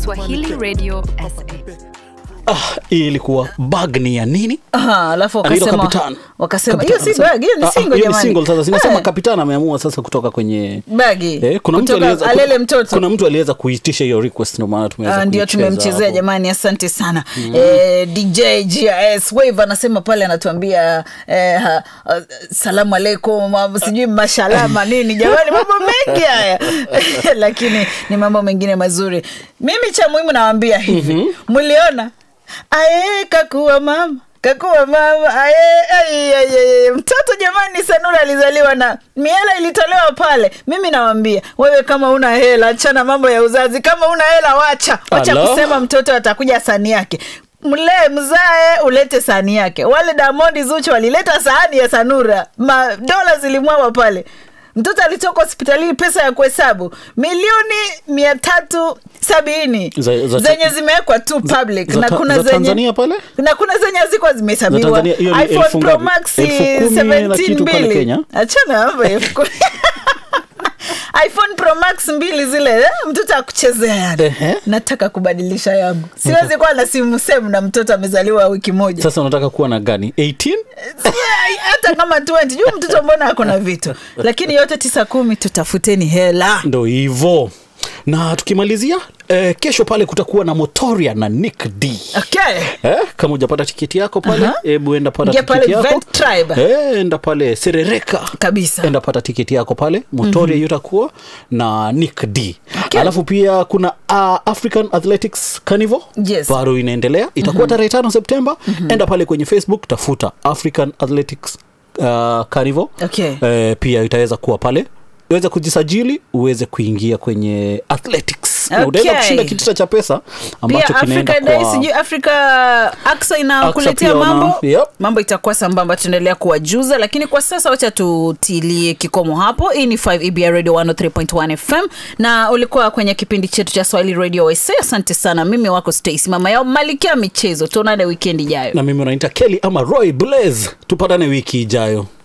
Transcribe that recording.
Swahili Radio SA. ah, hii ilikuwa bag ni ya nini Aha, alafu Anaitwa wakasema Kapitan. wakasema Kapitan hiyo si anasema- bag hiyo ni Ah, ah, single hiyo ni jamani single sasa zinasema Eh, kapitan ameamua sasa kutoka kwenye bagi Eh, kuna mtu Kutoka aliweza alele mtoto kuna mtu aliweza kuitisha hiyo request ndio maana tumeweza Ah, ndio kuicheza tumemchezea hapo. jamani asante sana mm. eh, dj gis wave anasema pale anatuambia eh, ha, uh, salamu alaikum ma- sijui mashalama nini jamani mambo mengi haya lakini ni mambo mengine mazuri mimi cha muhimu nawambia hivi mliona aye kakuwa mama kakuwa mama aye, aye, aye, aye. mtoto jamani sanura alizaliwa na miela ilitolewa pale mimi nawambia wewe kama una hela achana mambo ya uzazi kama una hela wacha wacha Alo? kusema mtoto atakuja sani yake mlee mzae ulete sahani yake wale damondi zuchu walileta sahani ya sanura madola zilimwawa pale mtoto alitoka hospitalini pesa ya kuhesabu milioni mia tatu sabini Za- za- zenye zimewekwa tu public za na ta- kuna za zenye Tanzania pale? na kuna zenye hazikuwa Za zimehesabiwa Tanzania, hiyo ni iphone elfu pro ngapi? max Elfu kumi na 17 kitu pale mbili Kenya? achana mambo ya elfu kumi iphone pro max mbili zile eh, mtoto akuchezea yani Ehe. nataka kubadilisha yangu siwezi kuwa na simu semu na mtoto amezaliwa wiki moja sasa unataka kuwa na gani 18 Yeah, hata kama 20 juu mtoto mbona ako na vitu lakini yote tisa kumi tutafuteni hela ndo hivo na tukimalizia eh, kesho pale kutakuwa na motoria na nick d okay Eh, kama ujapata tiketi yako pale Aha. hebu enda pata Ingia tiketi pale yako Vent Tribe. eh, enda pale serereka Kabisa. enda pata tiketi yako pale motoria mm-hmm. yutakuwa na nick d Okay. alafu pia kuna uh, african athletics carnival Yes. bado inaendelea itakuwa mm-hmm. tarehe tano septemba mm-hmm. enda pale kwenye facebook tafuta african athletics uh, carnival Okay. eh, pia itaweza kuwa pale uweze kujisajili uweze kuingia kwenye athletics na Okay. utaweza kushinda kitita cha pesa pia ambacho kinaenda africa day kwa sijui africa aksa inakuletea pia wana- mambo Yep. mambo itakuwa sambamba tunaendelea kuwajuza lakini kwa sasa wacha tutilie kikomo hapo hii ni 5 ebr radio 103.1 fm na ulikuwa kwenye kipindi chetu cha swahili radio sa asante sana mimi wako stacy mama yao malikia michezo tuonane wikendi ijayo na mimi unaita keli ama roy blaze tupatane wiki ijayo